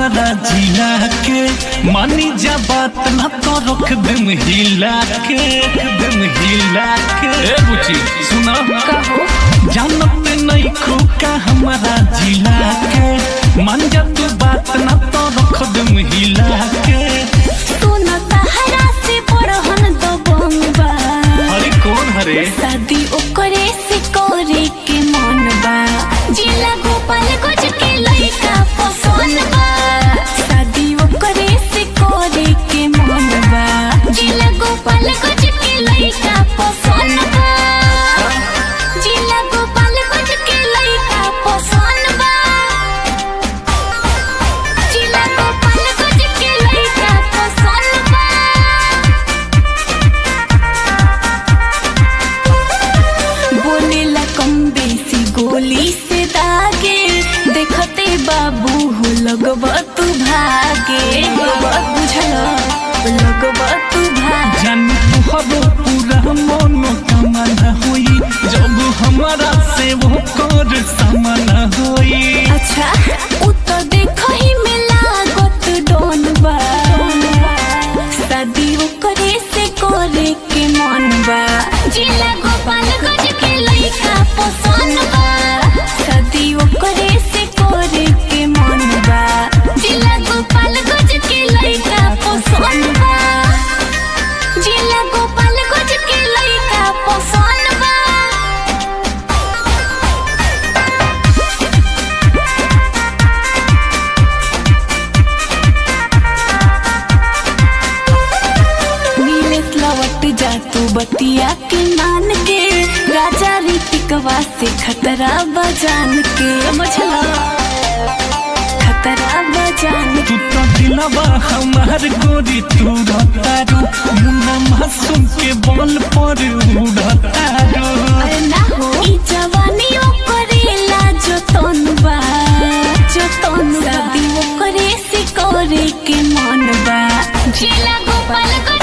हमारा जिला के मानी जा बात ना तो रख दम हिला के रख दम हिला के ए बुची सुना कहो जानत नहीं खूका हमारा जिला के मान जा तू बात ना तो रख दम हिला के सुन तहरा से बड़हन दो बम्बा अरे कौन हरे शादी ओकरे से करे के मन बा जिला गोपाल गज के लइका पसंद बा शादी ओकरे से करे के मन बा जिला गोपाल गज के लइका पसंद बा जिला गोपाल गज के लइका पसंद बा जिला गोपाल गज के लइका पसंद बा बोलेला कम बेसी गोली से दागे देखते बाबू हो लगबा तू भागे लगबा बुझल लगबा तू भागे जान तुहरो पूरा मनो कामना होई जब हमारा से वो कर सामना होई अच्छा उ तो देखो ही में लागत डोन बा शादी ओकरे से करे के मन बा जिला गोपाल गज के लइका पसंद बा शादी ओकरे से करे के मन बा जिला गोपाल गज के लइका पसंद बा जिला गोपाल गज के लइका पसंद बा नीलेश लवट जा तू बतिया के मान के राजा ऋतिकवा से खतरा बजान के समझला खतरा बजान तू तो दिलवा हमार गोरी तू रतारू मुन्ना मासूम के बल पर उड़तारू अरे ना हो ई जवानी ओकरेला जतन बा जतन शादी ओकरे से करे के मन बा जिला गोपाल